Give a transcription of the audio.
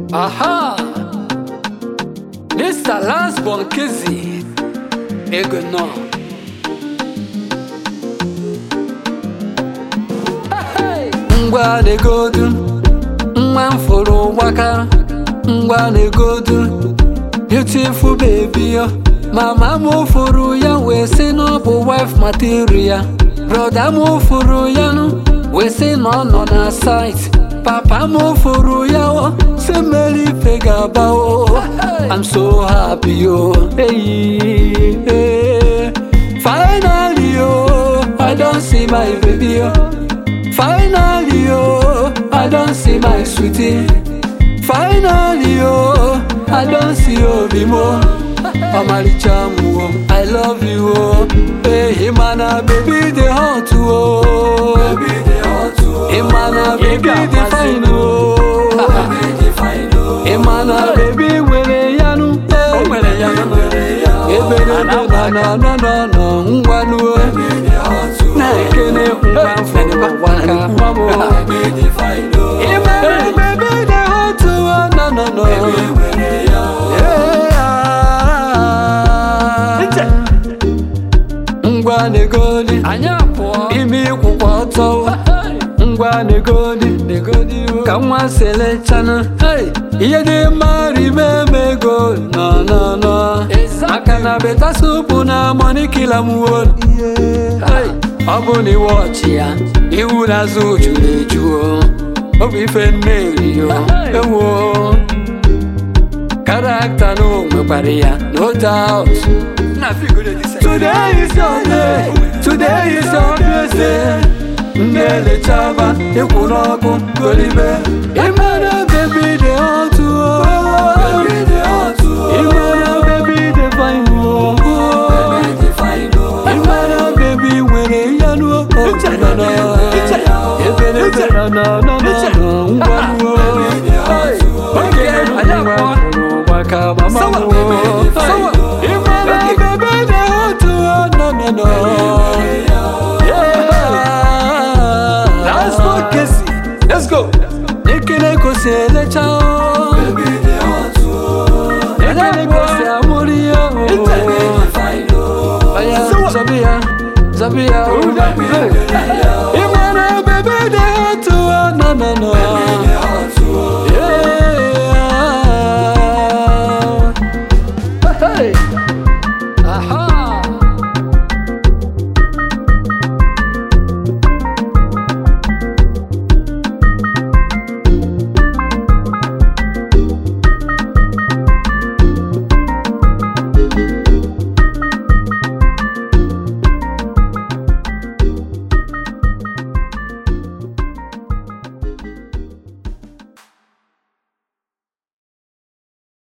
Aha! Mr. Lance Bonkezi Ego no Hey! Ngwa na-egodu Nwa m fụrụ gbaka Ngwa na-egodu Beautiful baby yo Mama m fụrụ ya wee sị na ọ bụ wife material Broda m fụrụ ya nụ wee sị na ọ nọ na site Papa m fụrụ ya o sị mmeri ife ga-aba o I'm so happy yo hey, hey. Finally yo I don't see my baby yo Finally yo I don't see my sweetie Finally yo I don't see obi mo ọmalicha m o I love you o ehi mana baby dey hot o ị mana baby dey fine o ị mana baby nwere yanụ ebere na na na na na na ngwanụ o na-ekene ngwa mfụrụ gbaka nwa m o ị mana baby dey hot o na na na ngwa negodi anyị apụọ ime ịkwụkwa ọtọ ngwa negodi negodi ka nwa selechana ihe dị mma rime emego nọ nọ nọ maka na beta supu na moni kila m won ọ bụ na iwe ọchị ya iwu n'azụ juru eju o ọ bụ ife mmeri o ewo karakta na o nwekwara ya no doubt Today is your day, today is your day. Ndele chaba, ikwu n'ọkụ golibe. Ịmara baby dey hot o. Ịmara baby dey fine o. Ịmara baby nwere ya n'o. Ebere ebere na na na na ngwa n'o. Oge anyị nwa maka mama m o. Ịmara baby dey hot o. No no no.